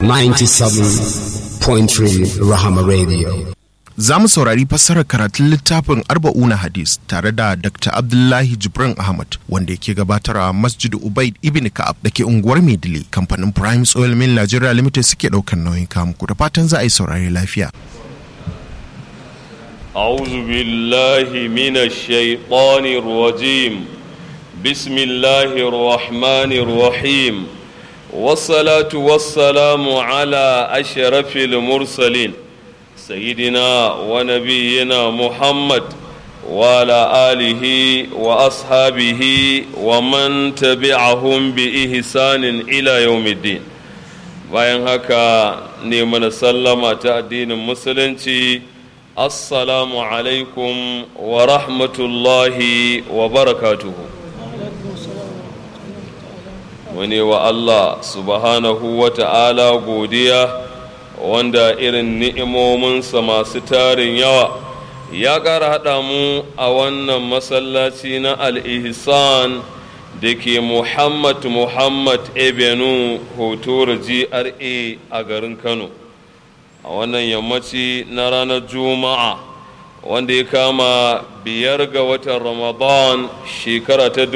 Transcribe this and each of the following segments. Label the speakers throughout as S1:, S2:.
S1: 97.3 Rahama Radio.
S2: Za mu saurari fassarar karatun littafin Arba'una Hadis tare da Dr. Abdullahi Jibrin Ahmad wanda yake gabatarwa Masjid Ubaid Ibn Ka'ab da ke unguwar Maidile kamfanin Prime Oil Mill Nigeria Limited suke ɗaukar nauyin kamuku da fatan za a yi saurari lafiya.
S3: أعوذ بالله من الشيطان الرجيم بسم الله الرحمن الرحيم والصلاة والسلام على أشرف المرسلين سيدنا ونبينا محمد وعلى آله وأصحابه ومن تبعهم بإحسان إلى يوم الدين bayan haka ne mana sallama ta addinin musulunci assalamu alaikum wa rahmatullahi wa barakatuhu wani wa Allah subhanahu wa ta'ala godiya wanda irin ni'imominsa masu tarin yawa ya ƙara haɗa mu a wannan masallaci na al-ihsan da ke muhammad muhammad ebenu hotor gra a garin kano a wannan yammaci na ranar juma'a wanda ya kama biyar ga watan ramadan shekara ta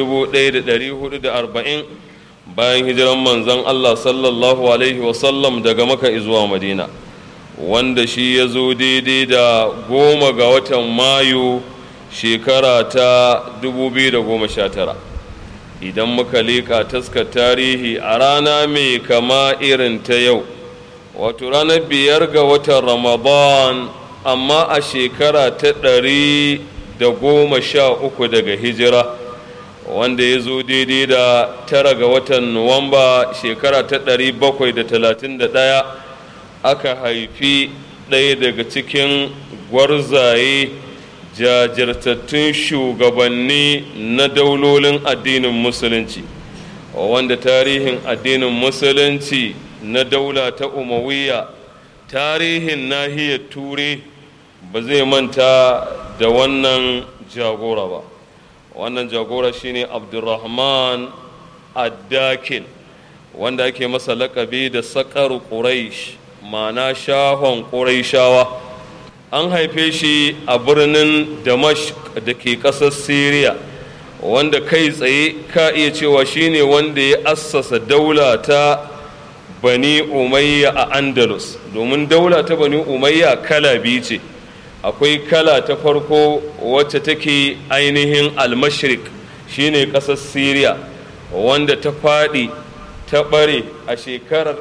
S3: 1440 bayan hijiran manzon allah sallallahu alaihi wasallam daga maka zuwa madina wanda shi ya zo daidai da goma ga watan mayu shekara ta 2019 idan muka leƙa taskar tarihi a rana mai kama irin ta yau wato ranar biyar ga watan ramadan amma a shekara ta ɗari da goma sha uku daga hijira wanda ya zo daidai da tara ga watan nuwamba shekara ta ɗari bakwai da talatin da ɗaya aka haifi ɗaya daga cikin gwarzaye jajirtattun shugabanni na daulolin addinin musulunci wanda tarihin addinin musulunci na daula ta umawiya tarihin nahiyar ture ba zai manta da wannan jagora ba wannan jagora shine abdurrahman addakin wanda ake masa lakabi da sakar quraish ma'ana shahon quraishawa an haife shi a birnin damash da ke ƙasar syria wanda kai tsaye ka iya cewa shine wanda ya assasa daula ta bani umayya a andalus domin daula ta bani umayya kala biyu ce akwai kala ta farko wacce take ainihin almashrik shine ƙasar syria wanda ta faɗi ta ɓare a shekarar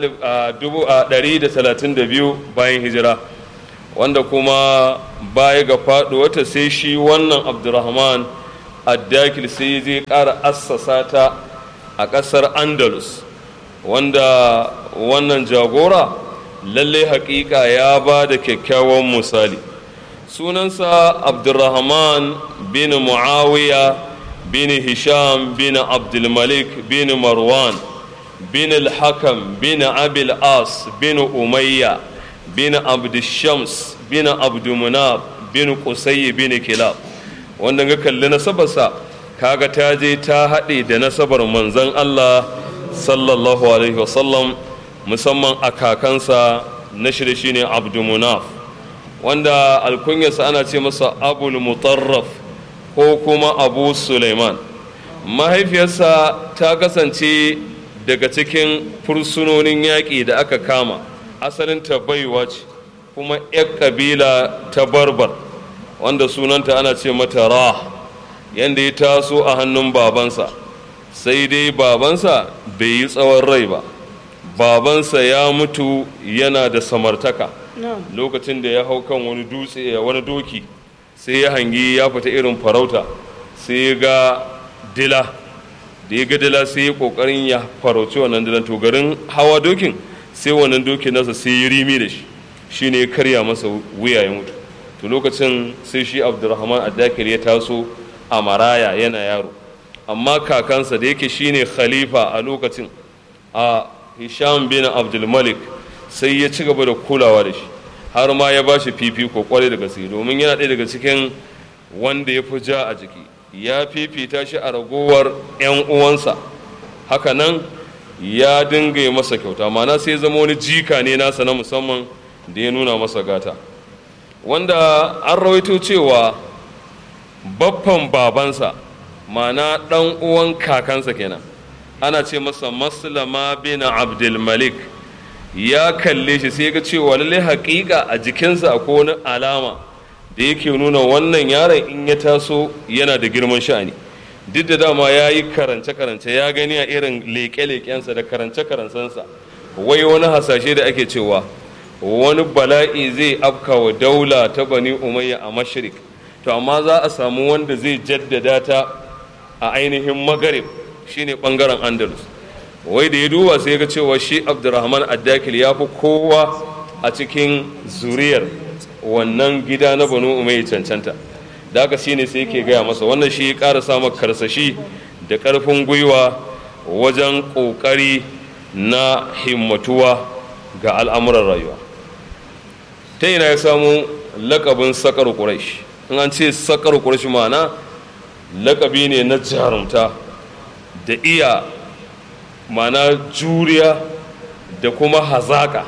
S3: 132 bayan hijira wanda kuma baya ga faɗuwata sai shi wannan abdurrahman addakil sai zai ƙara assasa ta a ƙasar andalus wanda wannan jagora lalle haƙiƙa ya ba da kyakkyawan misali sunansa abdurrahman bin muawiya bin hisham bin abdulmalik bin marwan bin al-hakam bin abil as bin umayya bin abdushams bin abdumunab bin qusay bin kilab wanda ga kalli nasabarsa kaga ta je ta haɗe da nasabar manzon Allah sallallahu alaihi wasallam musamman a kakansa na shirye shine abdumunaf wanda alkunyarsa ana ce masa abul mutarraf ko kuma abu suleiman mahaifiyarsa ta kasance daga cikin fursunonin yaƙi da aka kama asalin ta baiwa ce kuma 'yar ƙabila ta barbar wanda sunanta ana ce mata ra yadda ya taso a hannun babansa sai dai babansa bai yi tsawon rai ba babansa ya mutu yana da samartaka lokacin da ya hau kan wani dutse wani doki sai ya hangi ya fita irin farauta sai ya ga dila da ya ga dila sai ya kokarin ya farauci wannan dilan to garin hawa dokin sai wannan dokin nasa sai ya rimi da shi shine ya karya masa wuya ya mutu to lokacin sai shi abdurrahman addakir ya taso a maraya yana yaro amma kakansa da yake shine khalifa a lokacin a hisham bin abdulmalik sai ya ci gaba da kulawa da shi har ma ya ba shi fifiko kwarai da gaske domin yana ɗaya daga cikin wanda ya fi ja a jiki ya fifita shi a ragowar 'yan uwansa hakanan ya dinga masa kyauta mana sai zama wani jika ne nasa na musamman da ya nuna masa gata wanda an rawaito cewa baffan babansa mana ɗan uwan kakansa kenan ana ce masa maslama bin abdulmalik ya kalle shi sai ga cewa lalle haƙiƙa a jikinsa akwai wani alama da yake nuna wannan yaron in ya taso yana da girman sha'ani duk da dama ya yi karance-karance ya gani a irin leƙe-leƙensa da karance-karancensa wai wani hasashe da ake cewa wani bala'i zai afka wa daula ta bani umayya a mashirik to amma za a samu wanda zai jaddada ta a ainihin magarib shine bangaren andalus wai da ya duba sai ga cewa shi abdurrahman addakil ya fi kowa a cikin zuriyar wannan gida na banu umayya cancanta da haka shine sai yake gaya masa wannan shi ya ƙara samun karsashi da ƙarfin gwiwa wajen ƙoƙari na himmatuwa ga al'amuran rayuwa ta ina ya samu lakabin sakar ƙuraish in an ce sakar ƙuraish ma'ana lakabi ne na jarumta da iya mana juriya da kuma hazaka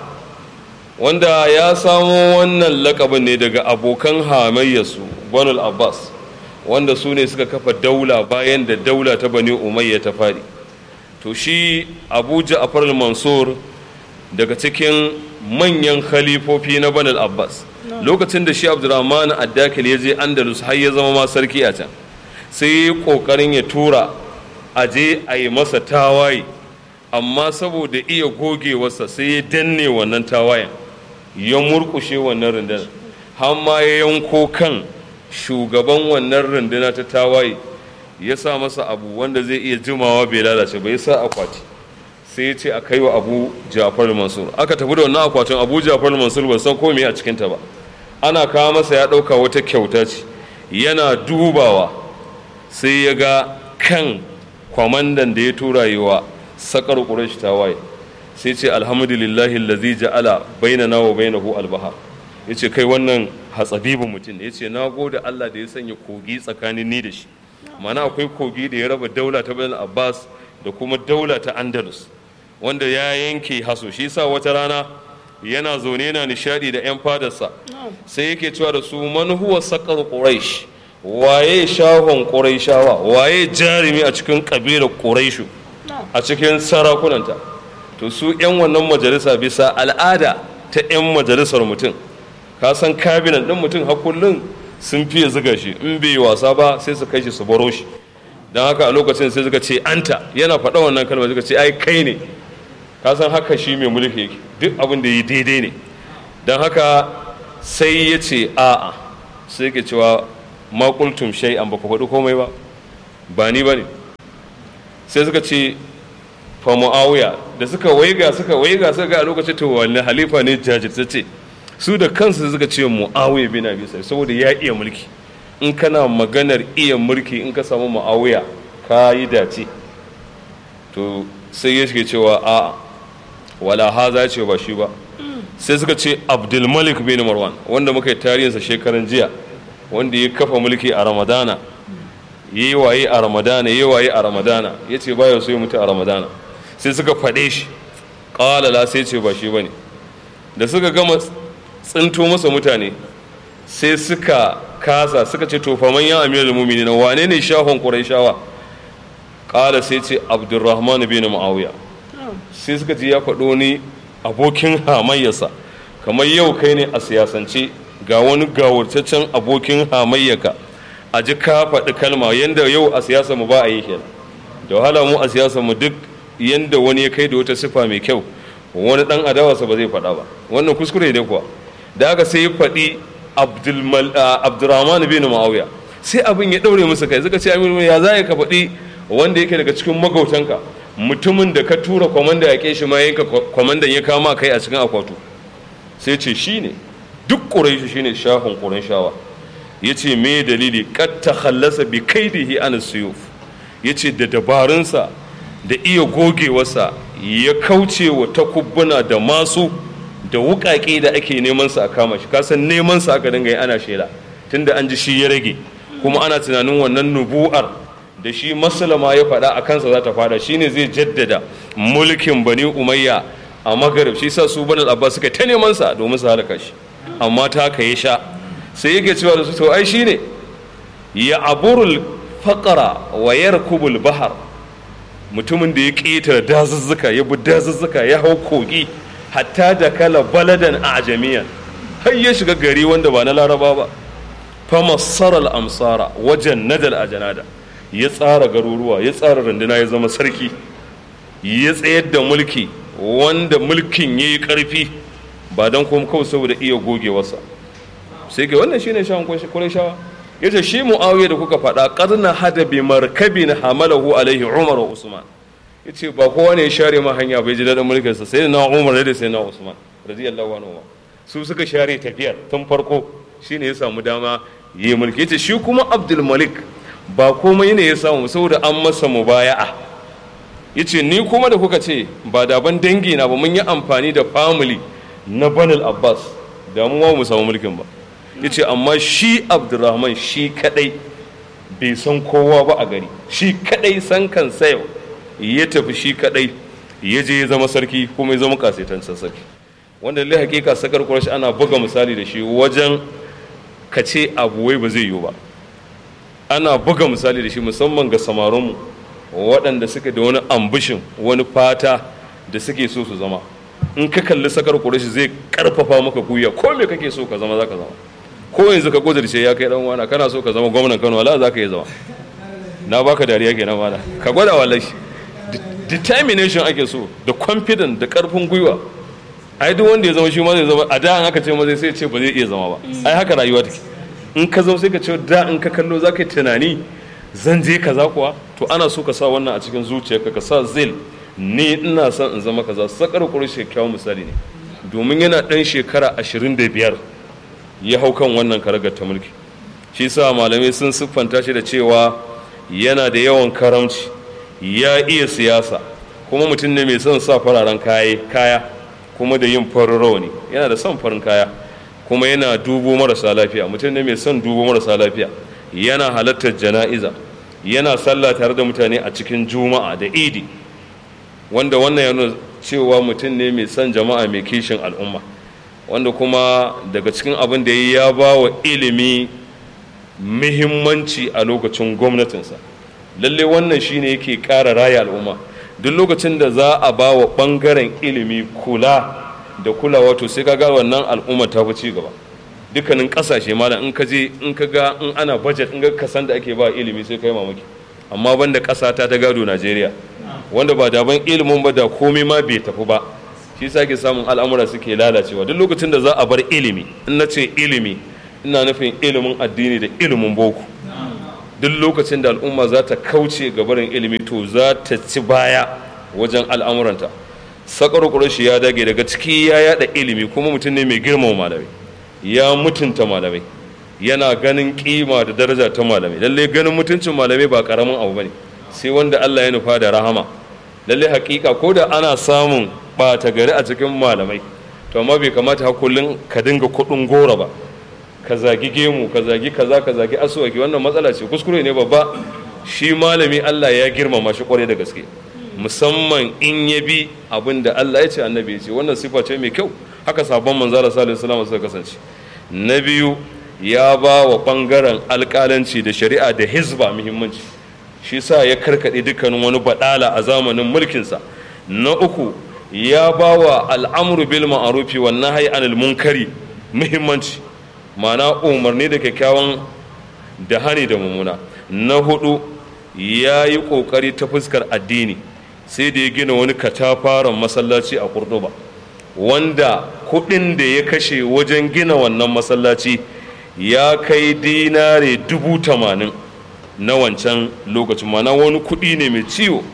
S3: wanda ya samo wannan lakabin ne daga abokan hamayyarsu banul abbas wanda su ne suka kafa daula bayan da daula ta bani umayya ta fadi to shi abu ja'far mansur daga cikin manyan khalifofi na banul abbas lokacin da shi abdurrahman addakil ya je andalus har ya zama ma sarki a can sai ya yi kokarin ya tura a je a yi masa tawaye amma saboda iya gogewarsa sai ya danne wannan tawayen ya murkushe wannan rundunar har ma ya yanko kan shugaban wannan runduna ta tawaye ya sa masa abu wanda zai iya jimawa bai lalace bai sa akwati sai ya ce a kai wa abu jafar mansur aka tafi da wannan akwatin abu jafar mansur ban san komai a cikinta ba ana kawo masa ya ɗauka wata kyauta ce yana dubawa sai ya ga kan kwamandan da ya tura yi wa sakar ƙurashi tawaye sai ce alhamdulillahi lazi ja'ala bainana wa bainahu albahar ya ce kai wannan hatsabibin mutum ne ya ce na gode Allah da ya sanya kogi tsakanin ni da shi mana akwai kogi da ya raba daula ta bayan abbas da kuma daula ta andalus wanda ya yanke haso shi sa wata rana yana zaune yana nishadi da 'yan fadarsa sai yake cewa da su man huwa sakar quraish waye shahon quraishawa waye jarumi a cikin kabilar quraishu a cikin sarakunanta to su 'yan wannan majalisa bisa al'ada ta 'yan majalisar mutum ka san kabinan ɗin mutum har kullum sun fiye zuga shi in bai wasa ba sai su kai shi su baro shi don haka a lokacin sai suka ce anta yana faɗa wannan kalmar suka ce ai kai ne ka san haka shi mai mulki yake duk abin da yi daidai ne don haka sai ya ce a'a sai ke cewa makultum shai an baka faɗi komai ba ba ni ba ne sai suka ce fa mu'awiya da suka waiga suka waiga suka ga a lokacin to wani halifa ne jajirtacce su da kansu suka ce mu'awiya bin abi sai saboda ya iya mulki in kana maganar iya mulki in ka samu mu'awiya ka yi dace to sai ya shige cewa a wala haza ce ba shi ba sai suka ce abdulmalik bin marwan wanda muka yi tarihinsa shekaran jiya wanda ya kafa mulki a ramadana ya yi waye a ramadana ya yi waye a ramadana ya ce baya so ya mutu a ramadana sai suka faɗe shi ƙalala sai ce ba shi ba ne da suka gama tsinto masa mutane sai suka kasa suka ce to faman ya amir mumini na wane ne shahon ƙuraishawa ƙala sai ce abdurrahman bin ma'awiya sai suka ji ya faɗo ni abokin hamayyarsa kamar yau kai ne a siyasance ga wani gawurtaccen abokin hamayyaka a ji ka faɗi kalma yadda yau a siyasa mu ba a yi kenan da wahala mu a siyasa mu duk yadda wani ya kai da wata sifa mai kyau wani dan adawarsa ba zai faɗa ba wannan kuskure ne kuwa da aka sai ya faɗi abdurrahman bin ma'awiya sai abin ya ɗaure musu kai suka ce aminu ya za ka faɗi wanda yake daga cikin magautanka mutumin da ka tura kwamanda ya shi ma yanka kwamandan ya kama kai a cikin akwatu sai ce shi ne duk ƙuraishi shi ne shahun ƙuraishawa ya ce me dalili kad ta hallasa bi kaidihi an suyuf ya ce da dabarunsa da iya gogewarsa ya kauce wa takubbuna da masu da wuƙaƙe da ake neman sa a kama shi kasan neman sa aka dinga yi ana shela tunda an ji shi ya rage kuma ana tunanin wannan nubu'ar da shi maslama ya faɗa a kansa za ta faɗa shine zai jaddada mulkin bani umayya a magarib shi sa su bani abbas suka ta neman sa domin su halaka shi amma ta haka ya sha sai yake cewa da su to ai shine ya aburul faqara wa yarkubul bahar mutumin da ya ƙetare dazuzzuka ya bi dazuzzuka ya hau kogi hatta da kala baladan a ajamiya har ya shiga gari wanda ba na laraba ba famassar al'amsara wajen nadal a janada ya tsara garuruwa ya tsara runduna ya zama sarki ya tsayar da mulki wanda mulkin ya yi ƙarfi ba don kuma kawai saboda iya gogewarsa sai ke wannan shine shawon kwarai shawa ya ce shi mu'awiyar da kuka faɗa ƙarna hada bi markabin hamalahu alaihi umar wa usman ya ce ba kowa ne ya share ma hanya bai ji daɗin mulkinsa sai na umar da sai na usman radiyallahu anhu su suka share tafiyar tun farko shine ya samu dama ya yi mulki ya ce shi kuma abdul malik ba komai ne ya samu saboda an masa mubaya'a ya ce ni kuma da kuka ce ba daban dangi na ba mun yi amfani da family na banil abbas da mu mu samu mulkin ba ya ce amma shi abdurrahman shi kadai bai san kowa ba a gari shi kadai san kan yau ya tafi shi kadai ya je ya zama sarki kuma ya zama kasaitancin sarki wanda lai hakika sakar kurashi ana buga misali da shi wajen ka ce abu wai ba zai yiwu ba ana buga misali da shi musamman ga samarinmu waɗanda suke da wani ambishin wani fata da suke so su zama in ka kalli sakar kurashi zai karfafa maka guya ko me kake so ka zama za ka zama ko yanzu ka kudirce ya kai dan wana kana so ka zama gwamnan Kano wala za ka yi zama na baka dariya kenan mana ka gwada wallahi determination ake so da confidence da karfin gwiwa ai duk wanda ya zama shi ma zai zama a da an aka ce ma zai sai ce ba zai iya zama ba ai haka rayuwa take in ka zama sai ka ce da in ka kallo za ka yi tunani zan je kaza kuwa to ana so ka sa wannan a cikin zuciyarka ka sa zil ni ina son in zama kaza sakar kurshi kyawun misali ne domin yana dan shekara ashirin da biyar ya hau kan wannan karagar ta mulki shi sa malamai sun siffanta shi da cewa yana da yawan karamci ya iya siyasa kuma mutum ne mai son sa fararen kaya kuma da yin farin rauni yana da son farin kaya kuma yana dubo marasa lafiya mutum ne mai son dubo marasa lafiya yana halartar jana'iza yana sallah tare da mutane a cikin juma'a da idi wanda wannan ya nuna cewa mutum ne mai son jama'a mai kishin al'umma wanda kuma daga cikin abin da ya ba wa ilimi muhimmanci a lokacin gwamnatinsa lalle wannan shine yake ƙara raya al'umma duk lokacin da za a ba wa ɓangaren ilimi kula da kulawa to sai ka ga wannan al'umma ta fi ci gaba dukkanin ƙasashe malam in ka je in ka ga in ana budget in ga kasan da ake ba ilimi sai kai mamaki amma banda ƙasa ta ta gado Najeriya wanda ba daban ilimin ba da komai ma bai tafi ba shi sa ke samun al'amura suke lalacewa duk lokacin da za a bar ilimi in na ce ilimi ina nufin ilimin addini da ilimin boko duk lokacin da al'umma za ta kauce ga barin ilimi to za ta ci baya wajen al'amuranta sakar shi ya dage daga ciki ya yada ilimi kuma mutum ne mai girmama malamai ya mutunta malamai yana ganin kima da daraja ta malamai lalle ganin mutuncin malamai ba karamin abu bane sai wanda Allah ya nufa da rahama lalle hakika ko da ana samun ɓata gari a cikin malamai to amma bai kamata hakullin ka dinga kuɗin gora ba ka zagi gemu ka zagi kaza ka zagi asuwaki wannan matsala ce kuskure ne babba shi malami Allah ya girmama shi kwarai da gaske musamman in ya bi abin da Allah ya ce annabi ya ce wannan sifa ce mai kyau haka sabon manzara sallallahu alaihi wasallam suka kasance na biyu ya ba wa bangaren alƙalanci da shari'a da hizba muhimmanci shi sa ya karkaɗe dukkanin wani baɗala a zamanin mulkinsa na uku ya ba wa al'amuru bil ma'arufi wa nahyi anil munkari muhimmanci ma'ana umarni da kyakkyawan da hani da mummuna na hudu ya yi ƙoƙari ta fuskar addini sai da ya gina wani katafaren masallaci a kurduba wanda kuɗin da ya kashe wajen gina wannan masallaci ya kai dinare dubu tamanin na wancan lokacin mana wani kuɗi ne mai ciwo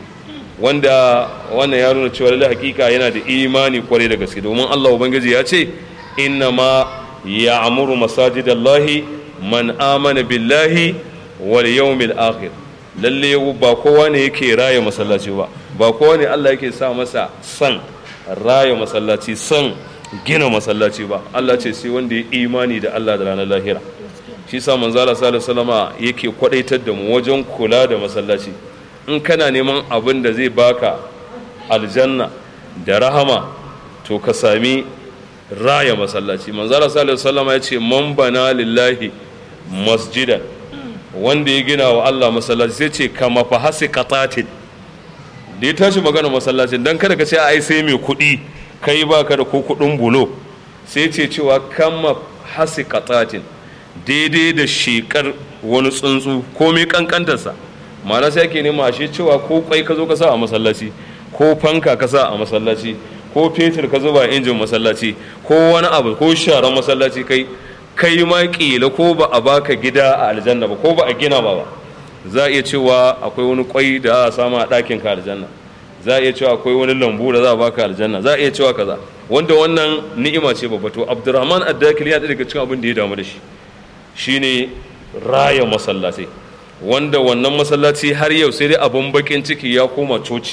S3: wanda wannan ya nuna cewa lallai hakika yana da imani kwarai da gaske domin Allah ubangiji ya ce inna ma ya amuru masajidallahi man amana billahi wal yawmil akhir lalle ba kowa ne yake raya masallaci ba ba kowa ne Allah yake sa masa san raya masallaci san gina masallaci ba Allah ce sai wanda ya imani da Allah da ranar lahira shi sa manzala sallallahu salama yake kwadaitar da mu wajen kula da masallaci in kana neman abin da zai baka aljanna da rahama to ka sami raya masallaci manzara sallallahu alaihi ya ce man bana lillahi masjidan wanda ya gina wa Allah masallaci sai ce kama fa hasi qatatin da ya tashi magana masallacin dan kada ka ce ai sai mai kuɗi kai baka da ko kuɗin bulo sai ce cewa kama hasi qatatin daidai da shekar wani tsuntsu ko mai kankantarsa ma'ana sai ake nema shi cewa ko kwai ka zo ka sa a masallaci ko fanka ka sa a masallaci ko fetur ka zuba injin masallaci ko wani abu ko sharan masallaci kai kai ma kila ko ba a baka gida a aljanna ba ko ba a gina ba ba za a iya cewa akwai wani kwai da a samu a ɗakin ka aljanna za a iya cewa akwai wani lambu da za a baka aljanna za a iya cewa kaza wanda wannan ni'ima ce babba to abdurrahman addakil ya daga cikin abin da ya damu da shi shine raya masallatai wanda wannan masallaci har yau sai dai abin bakin ciki ya koma coci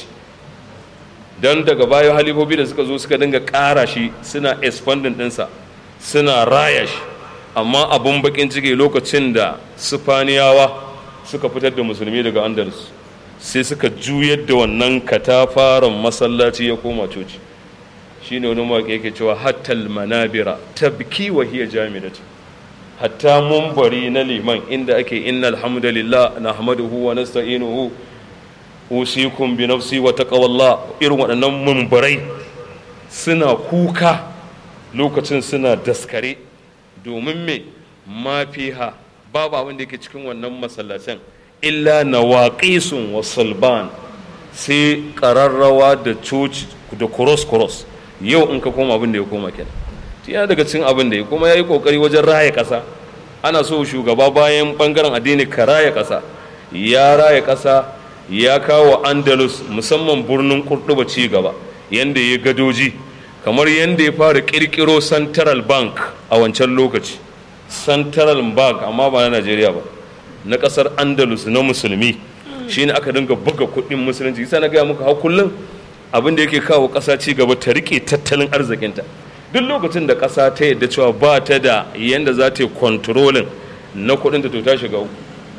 S3: don daga bayan halifobi da suka zo suka dinga ƙara shi suna expanding ɗinsa suna raya shi amma abin bakin ciki lokacin da sifaniyawa suka fitar da musulmi daga andalus sai suka juyar da wannan katafaren masallaci ya koma coci shine wani mawaƙi yake cewa hattal manabira tabki wa hiya jami'atu hatta mumbari na liman inda ake inna alhamdulillah na hamaduhu wa nasta'inuhu usikum bi nafsi wa taqwallah irin waɗannan mumbarai suna kuka lokacin suna daskare domin me mafiha babu abin da yake cikin wannan masallacin illa nawaqisun wa sulban sai ƙararrawa da coci da cross cross yau in ka koma abin da ya koma kenan yana daga cikin abin da ya kuma ya yi kokari wajen raya ƙasa ana so shugaba bayan bangaren addini ka raya ƙasa ya raya ƙasa ya kawo andalus musamman birnin kurduba ci gaba yadda ya gadoji kamar yadda ya fara ƙirƙiro central bank a wancan lokaci central bank amma ba na najeriya ba na ƙasar andalus na musulmi shine aka dinga buga kuɗin musulunci isa na gaya muka hau kullum abin da yake kawo ƙasa ci gaba ta riƙe tattalin arzikinta duk lokacin da ƙasa ta yadda cewa ba ta da yadda za ta yi kontrolin na kuɗin ta to ta shiga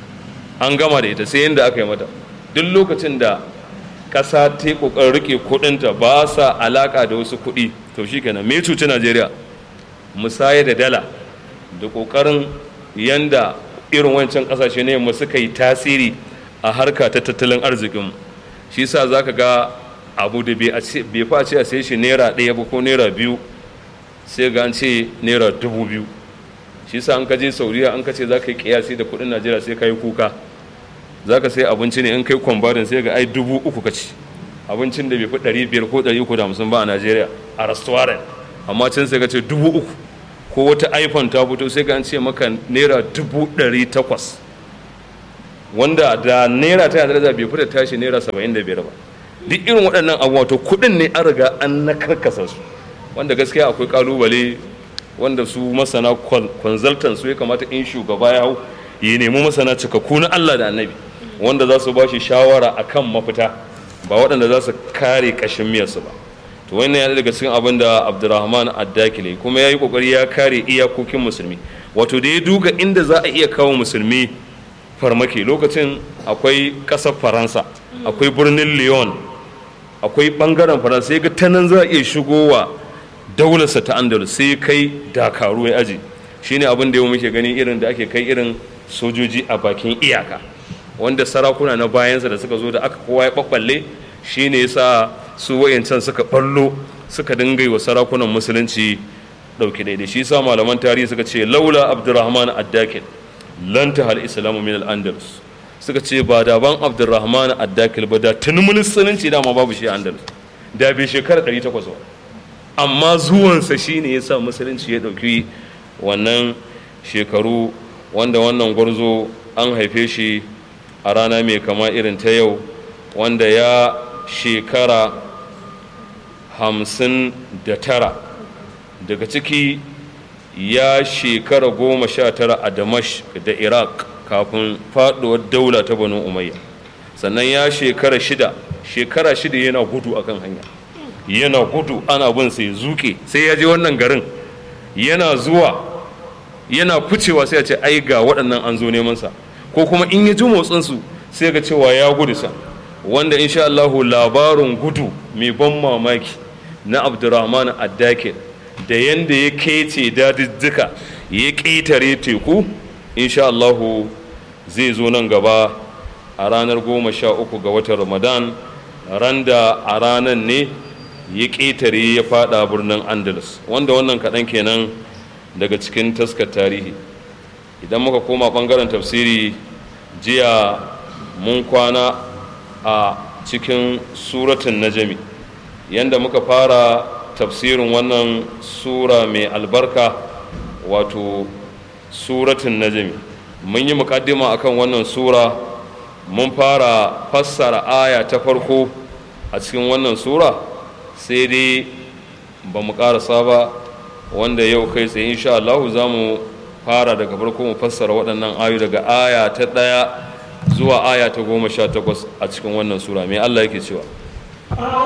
S3: an gama da ita sai yadda aka yi mata duk lokacin da ƙasa ta yi ƙoƙarin rike kuɗinta ba sa alaƙa da wasu kuɗi to shi kenan me cuci najeriya musaya da dala da ƙoƙarin yanda irin wancan ƙasashe ne yamma suka yi tasiri a harka ta tattalin arzikinmu shi sa za ka ga abu da bai fa ce a sai shi naira ɗaya ba ko naira biyu sai ga an ce naira dubu biyu shi sa an ka je sauriya an ka ce za ka yi kiyasi da kudin najeriya sai ka yi kuka za ka sai abinci ne in kai kwambarin sai ga ai dubu uku ka ci abincin da bai fi ɗari biyar ko ɗari uku da hamsin ba a najeriya a restaurant amma can sai ka ce dubu uku ko wata iphone ta fito sai ga an ce maka naira dubu ɗari takwas wanda da naira ta yadda bai fi da tashi naira saba'in da biyar ba duk irin waɗannan abubuwa to kuɗin ne an riga an na karkasa su wanda gaskiya akwai kalubale wanda su masana consultant su ya kamata in shugaba ya hau ya nemi masana cikakku na Allah da annabi wanda za su ba shi shawara akan mafita ba waɗanda za su kare ƙashin miyarsu ba to wannan yana daga cikin abin da abdurrahman addakile kuma ya yi ƙoƙari ya kare iyakokin musulmi wato da ya duga inda za a iya kawo musulmi farmaki lokacin akwai ƙasar faransa akwai birnin lyon akwai ɓangaren faransa ya ga ta nan za a iya shigowa daularsa ta andalus sai kai dakaru ya aji shine abin da yau muke gani irin da ake kai irin sojoji a bakin iyaka wanda sarakuna na bayansa da suka zo da aka kowa ya ɓaɓɓalle shine yasa su wayancan suka ɓallo suka dinga yi wa sarakunan musulunci ɗauki daidai shi yasa malaman tarihi suka ce laula abdurrahman addakil lan hal islamu min al-andalus suka ce ba da ban abdurrahman addakil ba da tuni musulunci dama babu shi a andalus da bai shekara 800 ba amma zuwansa shine ya sa musulunci ya ɗauki wannan shekaru wanda wannan gwarzo an haife shi a rana mai kama irin ta yau wanda ya shekara hamsin da tara daga ciki ya shekara goma sha tara a damash da iraq kafin faɗuwar daula ta banu umayya sannan ya shekara shida shekara shida yana gudu akan hanya yana gudu ana bin sai zuke sai ya je wannan garin yana zuwa yana ficewa sai ya ce ai ga waɗannan an zo neman sa ko kuma in ya ji motsin su sai ga cewa ya gudu sa wanda insha Allah labarin gudu mai ban mamaki na abdurrahman addakir da yanda ya kece dadidduka ya ƙetare teku insha Allahu zai zo nan gaba a ranar goma sha uku ga watan ramadan ran da a ranar ne ya ƙetare ya fada birnin andalus wanda wannan kaɗan kenan daga cikin taskar tarihi idan muka koma ɓangaren tafsiri jiya mun kwana a cikin suratun najami yanda muka fara tafsirin wannan sura mai albarka wato suratun najami mun yi mukaddima akan wannan sura mun fara fassara aya ta farko a cikin wannan sura sai dai ba mu karasa ba wanda yau kai tsaye insha Allah za mu fara daga farko mu fassara waɗannan ayu daga aya ta ɗaya zuwa aya ta goma sha takwas a cikin wannan sura mai Allah yake cewa